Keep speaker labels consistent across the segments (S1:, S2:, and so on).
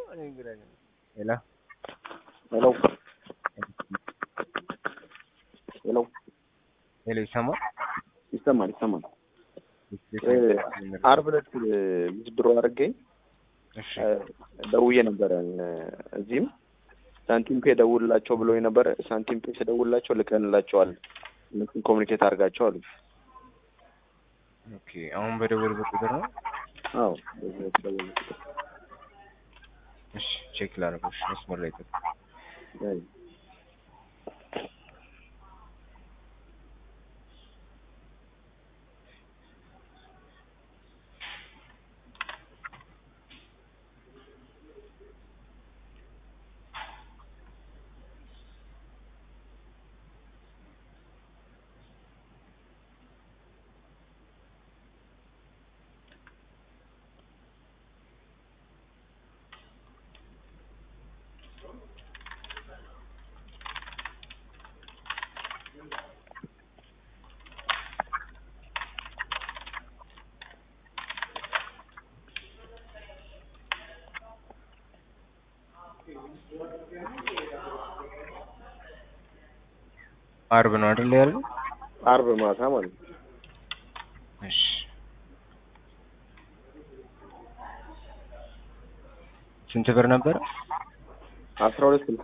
S1: Hello?
S2: Hello. ሄሎ
S1: ሄሎ ይሰማል?
S2: ይሰማል ይሰማል። አርብ ዕለት ዊዝድሮ አድርጌ
S1: እሺ
S2: ደውዬ ነበረ። እዚህም ሳንቲም ፔ ደውልላቸው ብሎ ነበረ። ሳንቲም ፔ ስደውልላቸው ልከንላቸዋል፣ እነሱን ኮሚኒኬት አድርጋቸው አሉ።
S1: ኦኬ አሁን በደወልበት ቁጥር ነው?
S2: አዎ በዚህ በተደወለ ቁጥር
S1: እሺ ቼክ ላደርገው። እሺ መስመር ላይ ጠብቅ።
S2: አይ፣
S1: አርብ ነው አይደል ያለው?
S2: አርብ ማታ ማለት ነው።
S1: እሺ ስንት ብር ነበረ?
S2: አስራ ሁለት ስልሳ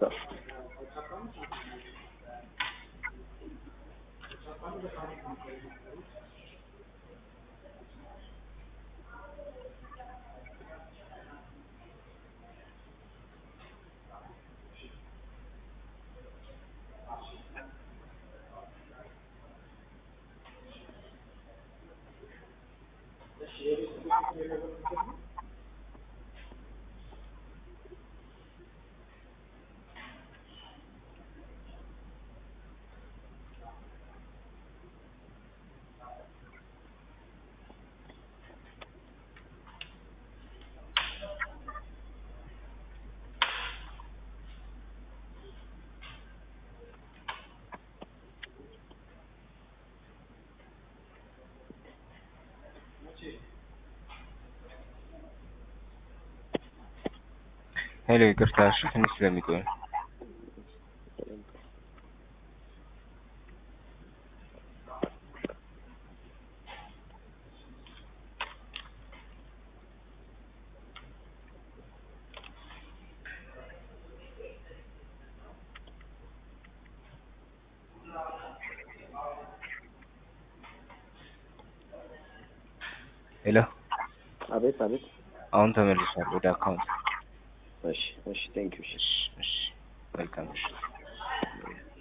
S1: ሄሎ ይቅርታ፣ እሺ ትንሽ ስለሚቆይ ነው። ሄሎ
S2: አቤት አቤት።
S1: አሁን ተመልሷል ወደ አካውንት።
S2: እሺ እሺ፣ ቴንክ ዩ።
S1: እሺ እሺ፣ መልካም እሺ